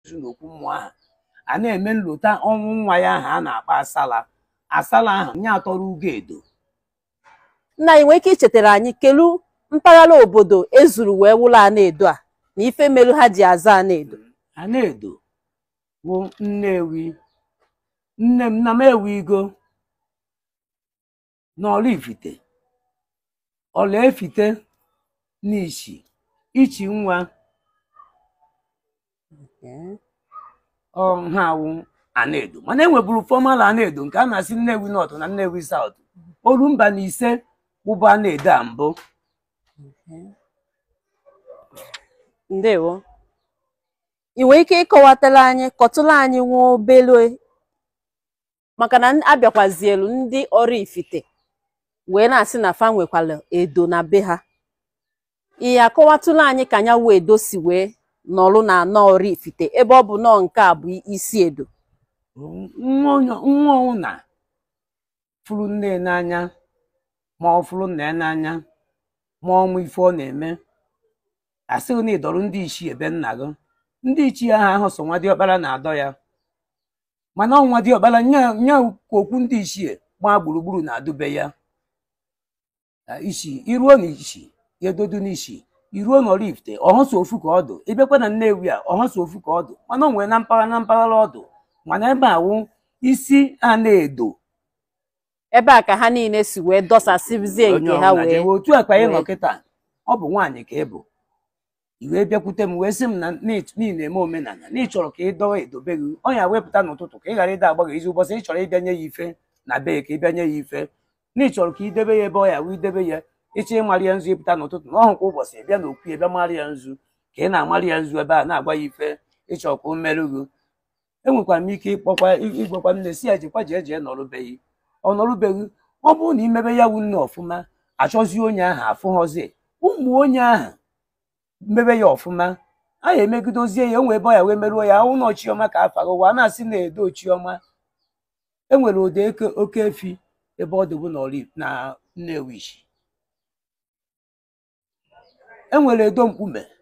n'okwu mmụọ ahụ a na-eme nlota ọnwụ nwa ya ahụ a na-akpọ asala asala ahụ nye atọrọ ugo edo nna anyị nwee ike ichetara anyị kelu mpaghara obodo ezuru wee wụlọ Anedo a na ife melu ha ji aza Anedo Anedo bụ Nnewi nne m nna m ewigo n'Ọraifite Ọraefite n'ishi ichi nwa ọ ha awụ Anedo mana e nweburu fọmal Anedo nke a na-asị Nnewi North na Nnewi South Orumba na ise wụbụ Anedo a mbụ ndewo ị nwere ike ịkọwatara anyị kọtụrụ anyị nwa obele maka na abịakwazielu ndị Ọraifite wee na-asị na fa nwekwara edo na be ha ihe akọwatụrụ anyị ka nya wee edo si wee nọrụ na anọ Ọraifite ebe ọ bụ nọọ nke a bụ isi edo nwa ụna fụrụ nne n'anya ma ọ fụrụ nna ya n'anya ma ọmụ ife ọ na-eme asịghị na ịdọrọ ndị ichie ebe nna gị ndị ichie ahụ ahụ so nwa diọkpara na-adọ ya mana ọnwa diọkpara nye okwu ndị ichie gbaa gburugburu na-adụbe ya ishi iruo na ishi ya edodu n'ishi iruo na Ọraifite ọhụso ofu ka ọdụ ịbịakwa na Nnewi a ọhụso ofu ka ọdụ mana o nwere na mpaghara na mpaghara ọdụ mana ebe a wụ isi Anedo ebe a ka ha niile si wee dọsasịzie nke ha wee otu a ka ị nọ kịta ọ bụ nwaanyị ka ị bụ i wee bịakwute m wee sị m na niile eme omenala na ị chọrọ ka ị dọwa edobe gị ọnya wepụta n'ụtụtụ ka ị ghara ịda agba gị izu ụbọchị ị chọrọ ịbịanye ya ife na be ka ị bịanye ya ife na ị chọrọ ka ị debe ya ebe ọ ya wee idebe ya ịchọ ịmarị ya nzu ịpụta n'ụtụtụ na ọhụ kwa ụbọchị ị bịa n'okwu ya bịa marị ya nzu ka ị na-amarị ya nzu ebe a na-agwa ya ife ịchọ ka o merụ gị enwekwara m ike ịkpọkwa ịgwakwa nne si ya jikwa jee jee nọrụbeghị ọ nọrụbeghị ọ bụrụ na imebe ya wu nne ọfụma achọzie onye ahụ afụghọzi ụmụ onye ahụ mebe ya ọfụma a ya emegidozie ya onwe ebe ọ ya wee merụọ ya ụlọ chiọma ka afa gị ụwa na-asị na edo chiọma enwere ụda oke efi ebe ọ dịbụ na Nnewi enwere edo mkpume